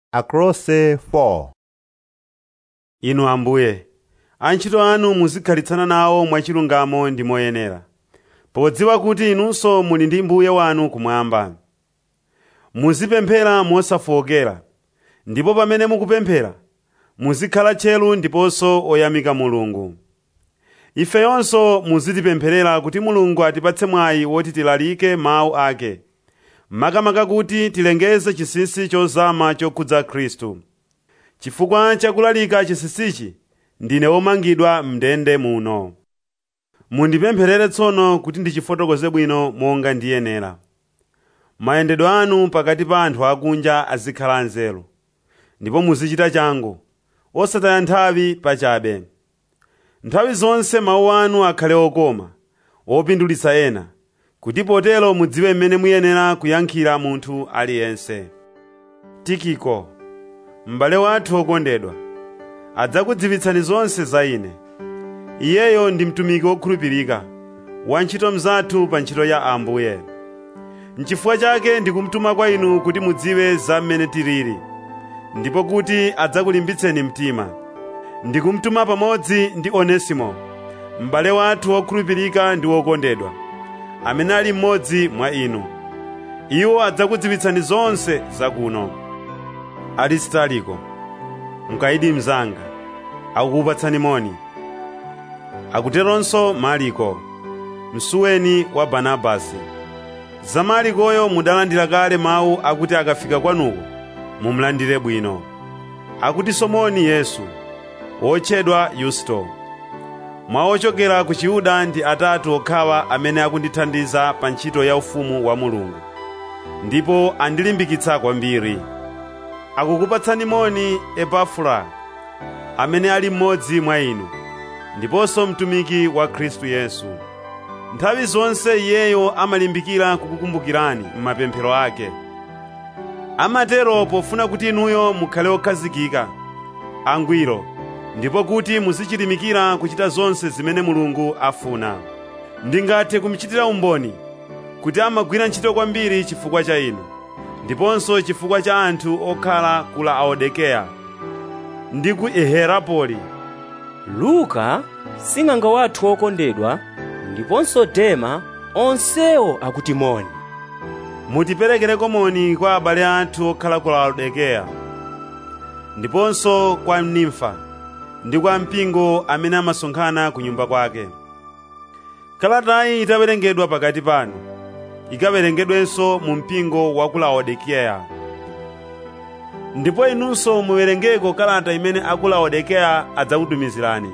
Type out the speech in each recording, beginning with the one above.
Akolose 4 Inu Ambuye, antchito anu muzikhalitsana nawo mwachilungamo ndi moyenera, podziwa kuti inunso muli ndi Mbuye wanu kumwamba. Muzipemphera mosafowokera, ndipo pamene mukupemphera, muzikhala tcheru ndiponso oyamika Mulungu. Ifeyonso muzitipempherera kuti Mulungu atipatse mwayi woti tilalike mawu ake, makamaka kuti tilengeze chinsinsi chozama chokhudza Khristu. Chifukwa cha kulalika chinsinsichi, ndine womangidwa m'ndende muno. Mundipempherere tsono kuti ndichifotokoze bwino monga ndiyenera. Mayendedwe anu pakati pa anthu akunja azikhala anzeru, ndipo muzichita changu, osataya nthawi pachabe. Nthawi zonse mawu anu akhale okoma, opindulitsa ena, kuti potero mudziwe mmene muyenera kuyankhira munthu aliyense. Tikiko, m'bale wathu wokondedwa, adzakudziwitsani zonse za ine. Iyeyo ndi mtumiki wokhulupirika, wantchito mnzathu pa ntchito ya Ambuye. N'chifukwa chake ndikumutuma kwa inu kuti mudziwe za mmene tilili, ndipo kuti adzakulimbitseni mtima. Ndikumutuma pamodzi ndi Onesimo, m'bale wathu wokhulupirika ndi wokondedwa, amene ali mmodzi mwa inu. Iwo adzakudziwitsani zonse zakuno. Aristariko, mkayidi mnzanga, akukupatsani moni. Akuteronso Mariko, msuweni wa Barnabasi. Za Marikoyo mudalandira kale mawu akuti akafika kwanuko mumulandire bwino. Akutinso moni Yesu, wotchedwa Yusto. Mwa ochokera ku Chiyuda ndi atatu okhawa amene akundithandiza pa ntchito ya ufumu wa Mulungu, ndipo andilimbikitsa kwambiri. Akukupatsani moni Epafura, amene ali mmodzi mwa inu, ndiponso mtumiki wa Khristu Yesu. Nthawi zonse iyeyo amalimbikira kukukumbukirani m'mapemphero ake. Amatero pofuna kuti inuyo mukhale okhazikika, angwiro, ndipo kuti muzichilimikira kuchita zonse zimene Mulungu afuna. Ndingathe kumuchitira umboni kuti amagwira ntchito kwambiri chifukwa cha inu, ndiponso chifukwa cha anthu okhala ku Laodikeya ndi ku Hierapolis. Luka, sing'anga wathu wokondedwa, ndiponso Dema, onsewo akuti moni. Mutiperekereko moni kwa abale athu okhala ku Laodikeya, ndiponso kwa Nimfa ndi kwa mpingo amene amasonkhana ku nyumba kwake. Kalatayi itawerengedwa pakati panu, ikawerengedwenso mu mpingo wa ku Laodikeya. Ndipo inunso muwerengeko kalata imene a ku Laodikeya adzakutumizirani.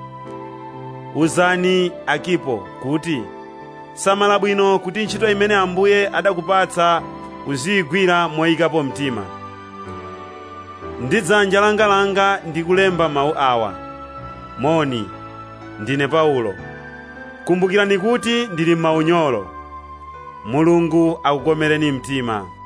Uzani Akipo kuti samala bwino kuti ntchito imene Ambuye adakupatsa uziyigwira moyikapo mtima. Ndi dzanja langa ndikulemba mawu awa. Moni, ndine Paulo. Kumbukirani kuti ndili m'maunyolo. Mulungu akukomereni mtima.